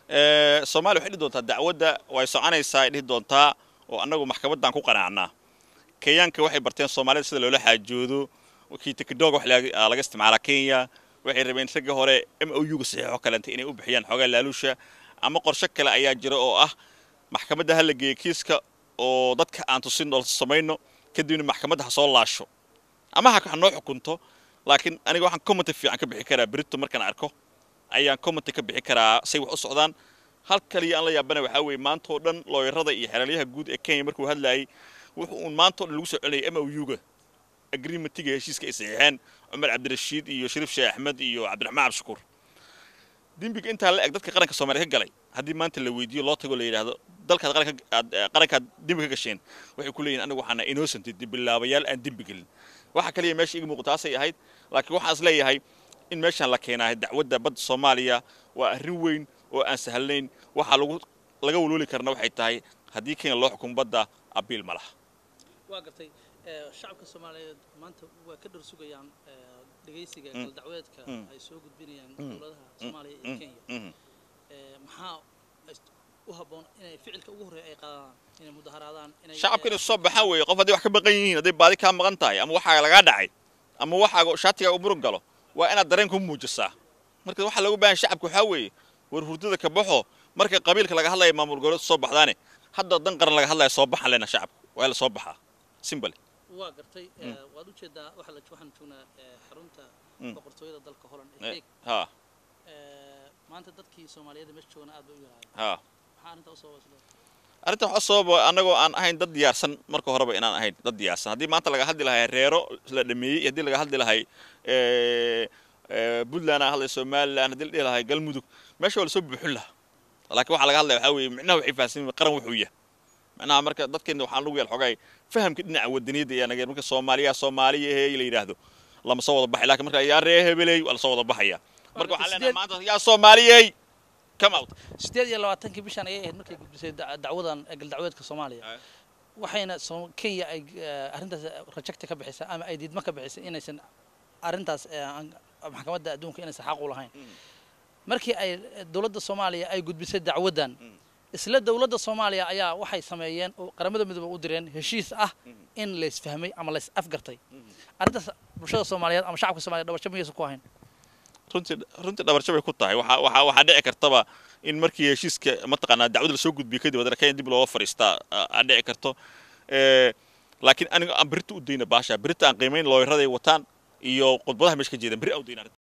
soomaaliya waxay dhihi doontaa dacwadda way soconaysaa ay dhihi doontaa oo annagu maxkamaddaan ku qanaacnaa kenyaanka waxay barteen soomaalida sida loola xaajoodo kii tikidog wax laga isticmaalaa kenya waxay rabeen ragga hore m o u ga saxiixo kalenta inay u bixiyaan xoogaa laaluusha ama qorshe kale ayaa jira oo ah maxkamadda ha la geeya kiiska oo dadka aan tusin oo samayno kadibna maxkamadda ha soo laasho ama ha noo xukunto laakiin aniga waxaan commenty fiican ka bixi karaa berito markaan arko ayaan commenty ka bixi karaa say wax u socdaan hal kaliya aan la yaabana waxaa weeye maanta oo dhan looyarada iyo xeelaliyaha guud ee kenya markuu hadlayay wuxuu uun maanta o dhan lagu soo celinayay m o u ga agreementiga heshiiska ay saxiixeen cumar cabdirashiid iyo shariif sheekh axmed iyo cabdiraxmaan cabdishakuur dembiga intaa la eg dadka qaranka soomaaliya ka galay haddii maanta la weydiiyo loo tago la yidhaahdo dalkaad qarankaad dembi ka gasheen waxay ku leeyihin anigu waxaana innocent dibilaabayaal aan dembi gelin waxa kaliya meesha iga muuqata taasay ahayd laakiin waxaan is leeyahay in meeshaan la keenaa dacwadda badda soomaaliya waa arrin weyn oo aan sahlayn waxaa lagu laga walwali karna waxay tahay haddii kenya loo xukumo badda abiil ma laha waa gartay shacabka soomaaliyeed maanta waa ka dhar sugayaan dhegaysiga galdacweedka ay soo gudbinayaan dowladaha soomaaliya iyo kenya maxaa u habboon inay ficilka ugu horreeya ay qaadaan inay mudaharaadaan inay shacabka inay soo baxaan weeye qof hadday wax ka maqan yihiin hadday baadi kaa maqan tahay ama waxaaga lagaa dhacay ama waxaaga shaatigaa u murug galo waa inaad dareen ku muujisaa marka waxaa loogu baahan shacabka waxaa weeye war hurdada ka baxo marka qabiilka laga hadlaya maamul goboleedka soo baxdaane hadda dan qaran laga hadlaya soo baxan lena shacabka waa la soo baxaa simbale waa gartay waad ujeedaa waxaan joognaa xarunta boqortooyada dalka holland ee heeg ha maanta dadkii soomaaliyeed meesha joogana aad bay u yaraayeen ha maxaa arrinta usoo wasla arrintan waxaa sababa annagoo aan ahayn dad diyaarsan marka horeba inaan ahayn dad diyaarsan haddii maanta laga hadli lahay reero la dhameeyey haddii laga hadli lahay puntland aan hadlay somaliland haddii la dhihi lahay galmudug meesha waa lasoo buuxin lahaa laakiin waxaa laga hadlaya waxaa weeye micnaha waxay fahamsan qaran wuxuu yahay macnaha marka dadkeena waxaan lagu yaal xogaay fahamka dhinaca wadaniyadda ayaa naga marka soomaaliya soomaaliya hey la yidhaahdo lama soo wada baxay laakiin marka yaa ree hebeley waa lasoo wada baxaya marka waxaan leenahay maanta yaa soomaaliyey come out sideed iyo labaatankii bishan ayay ahayd markay gudbisay dacwadan galdacweedka soomaaliya waxayna kenya ay arrintaas rajagta ka bixisay ama ay diidmo ka bixisay inaysan arrintaas maxkamadda adduunka inaysan xaq u lahayn markii ay dowladda soomaaliya ay gudbisay dacwaddan isla dowladda soomaaliya ayaa waxay sameeyeen oo qaramada midoobe u direen heshiis ah in laysfahmay ama lays afgartay arrintaas bulshada soomaaliyeed ama shacabka soomaliyeed dhabarjo miyaysan ku ahayn runtii runtii dhabarjo bay ku tahay waxaa waxaa waxaa dhici kartaba in markii heshiiska mataqaanaa dacwada lasoo gudbiyey kadib wadana kenya dib looga fadhiistaa aa dhici karto laakiin aniga aan berita u dayna baasha berita aan qiimayn looyaraday wataan iyo khudbadaha meesha ka jeedan beri aan u dayna